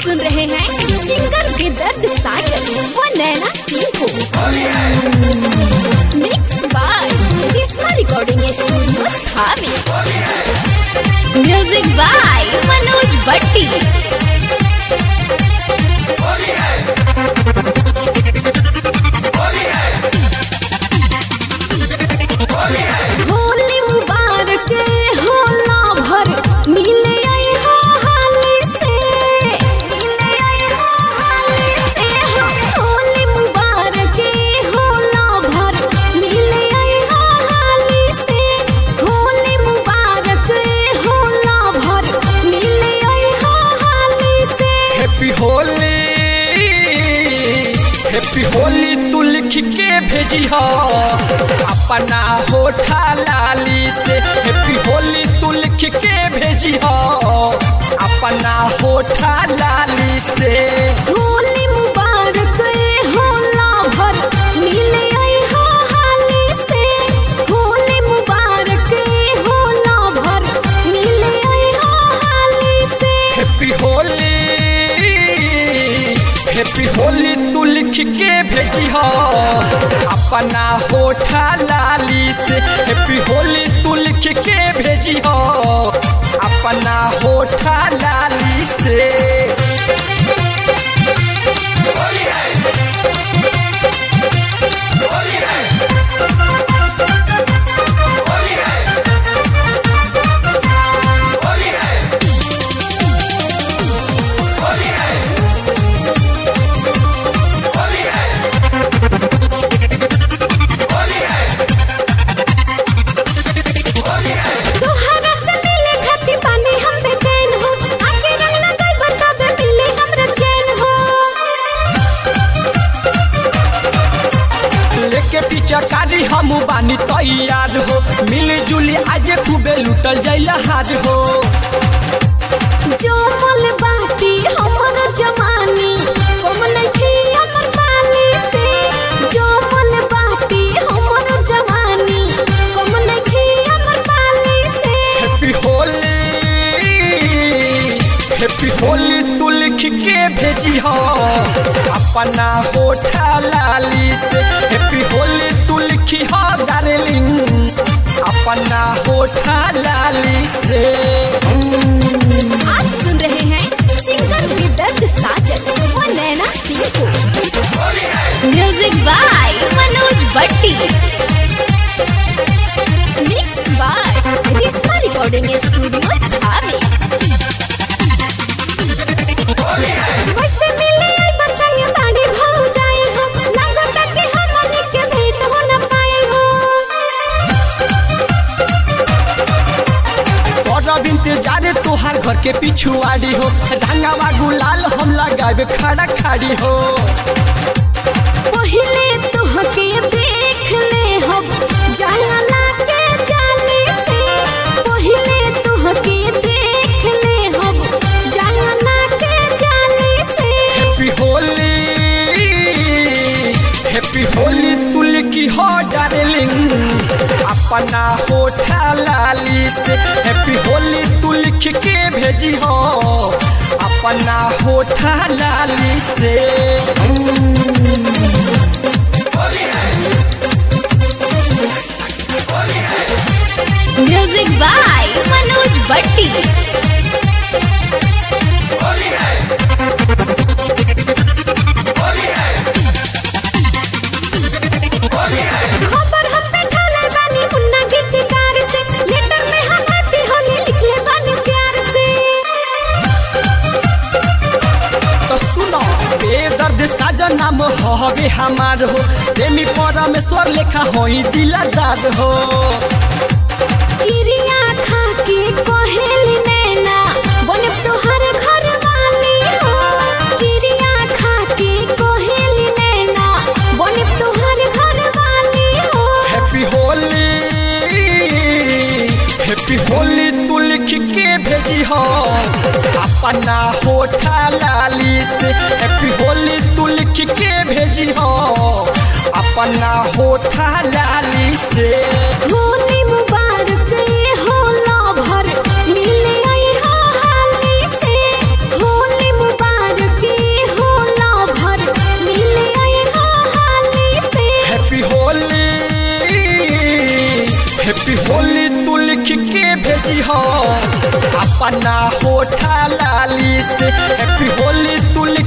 सुन रहे हैं सिंगर के दर्द साजन व नैना सिंह को mix by Kisma recording studio Thawe music by Manoj Bhatti Holi मुबारक होला भर मिले आई हो हाली से मिले आई हो हाली ए हो होली मुबारक होला भर मिले आई हो हाली से होली मुबारक होला भर मिले आई हो हाली से हैप्पी होली हैप्पी होली तू लिख के भेजी हो अपना होठा लाली से हैप्पी होली तू लिख के भेजी हो अपना होठा लाली से होली मुबारक होला भर मिले आई हो हाली से होली मुबारक होला भर मिले आई हो हाली से हैप्पी होली हैप्पी होली तू लिख के भेजी हो अपना होठा लाली से हैप्पी होली तू लिख के भेजी हो अपना होठा लाली से तोहरा से मिले खातिर पानी हम बेचैन हो आके रंग लगाई बताबे मिले हमरा चैन हो लेके पीछा कारी हम बानी तैयार हो मिली जुली आज खूबे लुटल जाइला हार हो जो मल बाटी हमर जवानी कम नइखे हमर पाली से जो मल बाटी हमर जवानी कम नइखे हमर पाली से हैप्पी होली हैप्पी होली तू लिख के भेजी हो अपना होठा लाली से हैप्पी होली तू लिखी हो डार्लिंग अपना होठा लाली से आप सुन रहे हैं सिंगर के दर्द साजन व नैना सिंह को music by Manoj Bhatti mix by Rishma recording studio Thawe वैसे मिले आई बसंग ताड़ी भाऊ जाई हो लगता कि हमनी के भेंट हो न पाई हो और इंतजार तोहार घर के पिछुआड़ी हो ढंगावा गुलाल हम लगावे खड़ा खाड़ी हो पहिले तोहके देख ले हम जंगला के जाली से पहिले तोहके देख ले हम जंगला के जाली से हैप्पी होली हैप्पी होली तू लिखी हो डार्लिंग अपना होठा लाली से हैप्पी होली तू लिख के भेजी हो अपना होठा लाली से म्यूजिक बाय मनोज भट्टी खबर हम पे ठाले बानी मुन्ना गीतकार से लेटर में हम हैप्पी होली लिखले बानी प्यार से तो सुनो बेदर्द साजन नाम हवे हमार हो प्रेमी परमेश्वर लेखा होई दिलदार हो किरिया खा के कहेली नैना बने तोहर घर वाली हो किरिया खा के कहेली नैना बने तोहर घर वाली हो हैप्पी होली हैप्पी होली तू लिख के भेजी हो अपना होठा लाली से हैप्पी होली तू लिख के भेजी हो अपना होठा लाली से होली मुबारक होला भर मिले आई हो हाली से होली मुबारक होली तू लिख के भेजी हो अपना होठा लाली से हैप्पी होली तू लिख